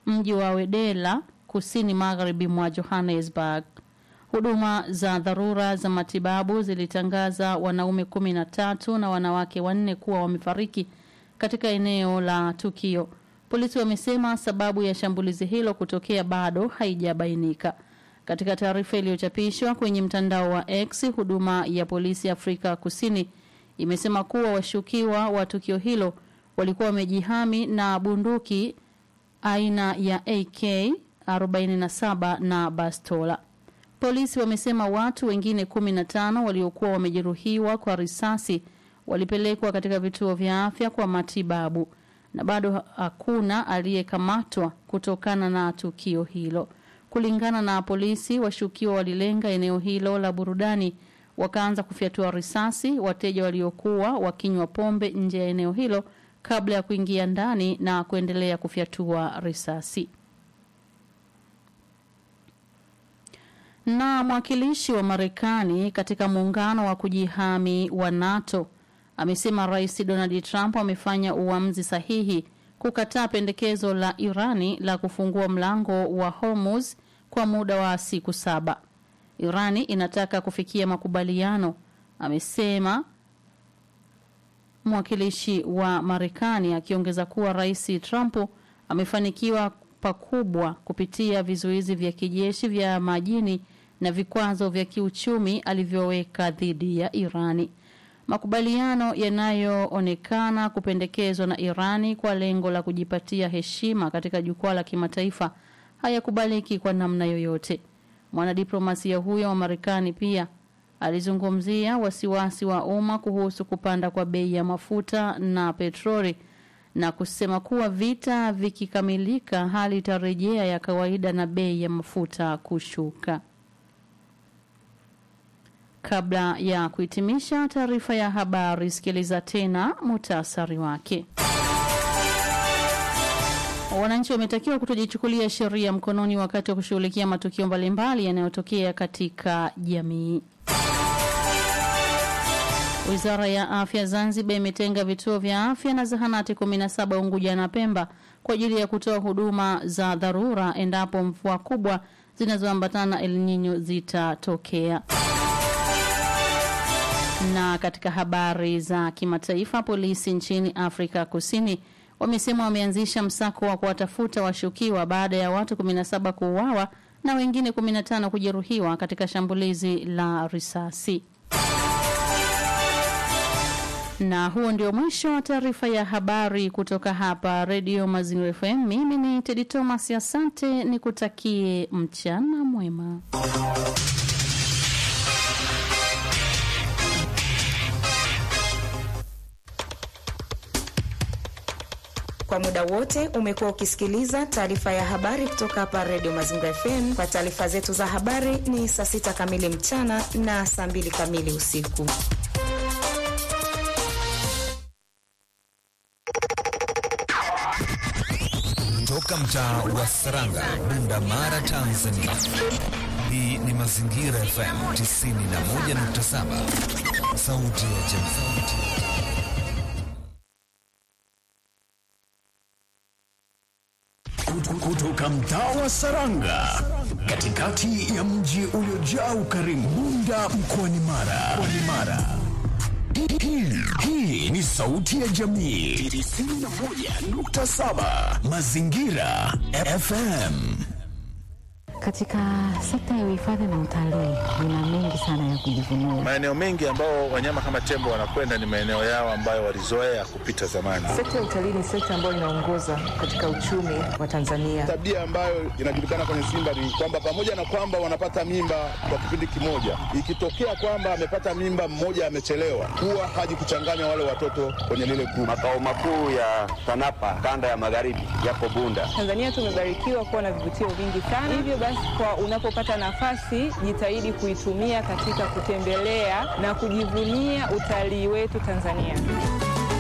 mji wa Wedela kusini magharibi mwa Johannesburg. Huduma za dharura za matibabu zilitangaza wanaume kumi na tatu na wanawake wanne kuwa wamefariki katika eneo la tukio. Polisi wamesema sababu ya shambulizi hilo kutokea bado haijabainika. Katika taarifa iliyochapishwa kwenye mtandao wa X, huduma ya polisi Afrika Kusini imesema kuwa washukiwa wa tukio hilo walikuwa wamejihami na bunduki aina ya AK 47 na bastola. Polisi wamesema watu wengine 15 waliokuwa wamejeruhiwa kwa risasi walipelekwa katika vituo vya afya kwa matibabu na bado hakuna aliyekamatwa kutokana na tukio hilo. Kulingana na polisi, washukiwa walilenga eneo hilo la burudani wakaanza kufyatua risasi wateja waliokuwa wakinywa pombe nje ya eneo hilo kabla ya kuingia ndani na kuendelea kufyatua risasi. Na mwakilishi wa Marekani katika muungano wa kujihami wa NATO amesema Rais Donald Trump amefanya uamuzi sahihi kukataa pendekezo la Irani la kufungua mlango wa Hormuz kwa muda wa siku saba. Irani inataka kufikia makubaliano, amesema mwakilishi wa Marekani akiongeza kuwa Rais Trump amefanikiwa pakubwa kupitia vizuizi vya kijeshi vya majini na vikwazo vya kiuchumi alivyoweka dhidi ya Irani. Makubaliano yanayoonekana kupendekezwa na Irani kwa lengo la kujipatia heshima katika jukwaa la kimataifa hayakubaliki kwa namna yoyote. Mwanadiplomasia huyo wa Marekani pia alizungumzia wasiwasi wa umma kuhusu kupanda kwa bei ya mafuta na petroli na kusema kuwa vita vikikamilika hali itarejea ya kawaida na bei ya mafuta kushuka. Kabla ya kuhitimisha taarifa ya habari, sikiliza tena mutasari wake. Wananchi wametakiwa kutojichukulia sheria mkononi wakati wa kushughulikia matukio mbalimbali yanayotokea katika jamii. Wizara ya Afya Zanzibar imetenga vituo vya afya na zahanati 17 Unguja na Pemba kwa ajili ya kutoa huduma za dharura endapo mvua kubwa zinazoambatana na El Nino zitatokea. Na katika habari za kimataifa, polisi nchini Afrika Kusini wamesema wameanzisha msako wa kuwatafuta washukiwa baada ya watu 17 kuuawa na wengine 15 kujeruhiwa katika shambulizi la risasi. Na huo ndio mwisho wa taarifa ya habari kutoka hapa Radio Mazingira FM. Mimi ni Tedi Thomas, asante, nikutakie mchana mwema. Kwa muda wote umekuwa ukisikiliza taarifa ya habari kutoka hapa Radio Mazingira FM. Kwa taarifa zetu za habari ni saa sita kamili mchana na saa mbili kamili usiku. Toka mtaa wa Saranga, Bunda Mara, Tanzania. Hii ni Mazingira FM 91.7, sauti ya jamii. kutoka mtaa wa Saranga katikati ya mji uliojaa ukarimu Bunda mkoani Mara. Mkoani Mara. Hii, hii ni sauti ya jamii 91.7 Mazingira FM. Katika sekta ya uhifadhi na utalii nina mengi sana ya kujivunia. Maeneo mengi ambao wanyama kama tembo wanakwenda ni maeneo yao ambayo walizoea kupita zamani. Sekta ya utalii ni sekta ambayo inaongoza katika uchumi wa Tanzania. Tabia ambayo inajulikana kwenye Simba ni kwamba pamoja na kwamba wanapata mimba kwa kipindi kimoja, ikitokea kwamba amepata mimba mmoja amechelewa, huwa haji kuchanganya wale watoto kwenye lile kundi. Makao makuu ya TANAPA kanda ya magharibi yapo Bunda. Tanzania tumebarikiwa kuwa na vivutio vingi sana, hivyo basi kwa unapopata nafasi jitahidi kuitumia katika kutembelea na kujivunia utalii wetu Tanzania.